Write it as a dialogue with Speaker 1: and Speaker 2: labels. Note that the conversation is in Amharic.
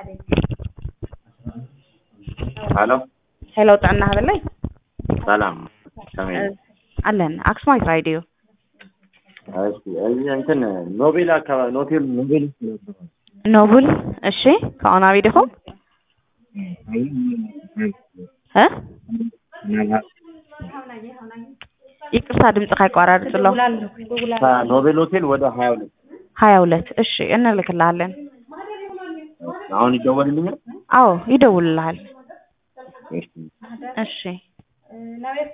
Speaker 1: ሄሎ
Speaker 2: ሄሎ ጥዕና ሃበለይ
Speaker 1: ሰላም ሰሜን
Speaker 2: አለን አክሱማዊት ራዲዮ
Speaker 1: እሺ እዚህ እንትን ኖቤል አካባቢ ኖቴል ኖቤል
Speaker 2: ኖቡል እሺ ከኦና ቢድኹም እ ይቅርታ ድምፅካ ይቋራርፅሎ
Speaker 1: ኖቤል ሆቴል ወደ ሀያ ሁለት
Speaker 2: ሀያ ሁለት እሺ እንልክልሃለን
Speaker 1: አሁን ይደወልልኛል
Speaker 2: አዎ ይደውልልሃል
Speaker 1: እሺ
Speaker 2: እሺ